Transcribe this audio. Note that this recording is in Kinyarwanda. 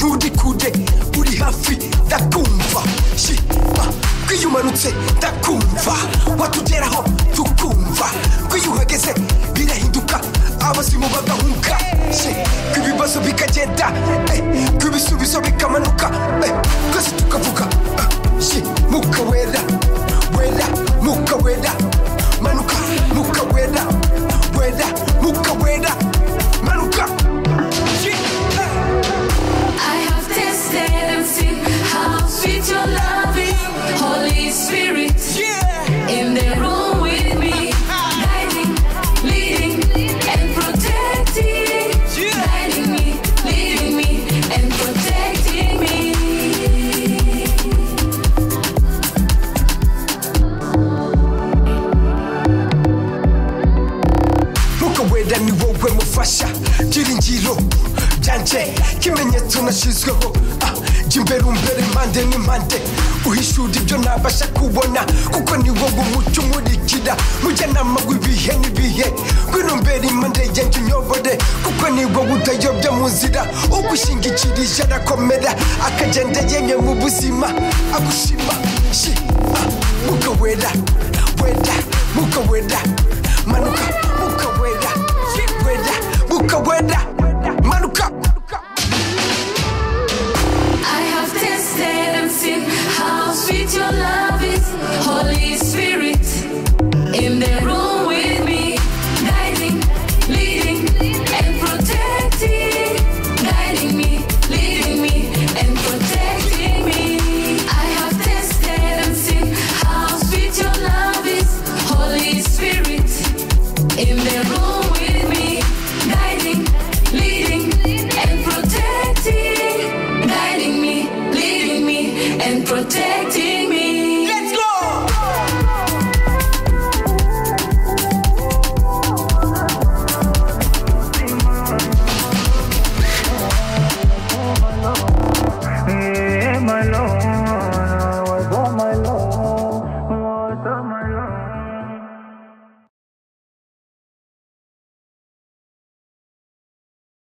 rudi kure uri hafi ndakumva shima twiyimanutse ndakumva watugeraho tukumva twiyuhageze birahinduka abazimu bagahuka ibibazo bikagenda ibisubizo bikamanuka twese tukavuga muka wera wera muka wera manuka muka wera wera muka wera manuka I have tasted and seen how sweet your love is. Holy Spirit, in the room with me, guiding, leading, and protecting. Guiding me, leading me, and protecting me. muka wera ni wowe mufasha byiringiro byanjye kimenyetso nashyizweho Ah, jya imbere umbere impande n'impande uhishura ibyo ntabasha kubona kuko ni wowe umucyo umurikira mujyanama w'ibihe n'ibihe ngwino mbere impande yanjye unyobore kuko ni wowe utayobya mu nzira ugushingikirije arakomera akagenda yemye mu buzima agushima shima muka wera wera muka wera manuka muka wera wera muka wera manuka I have tasted and seen how sweet your love is, Holy Spirit. In the room with me, guiding, leading, and protecting. Guiding me, leading me, and protecting me. I have tasted and seen how sweet your love is, Holy Spirit. In the room with me, guiding, leading, and protecting. Guiding me, leading me, and protecting me. Let's go! Yeah, my love.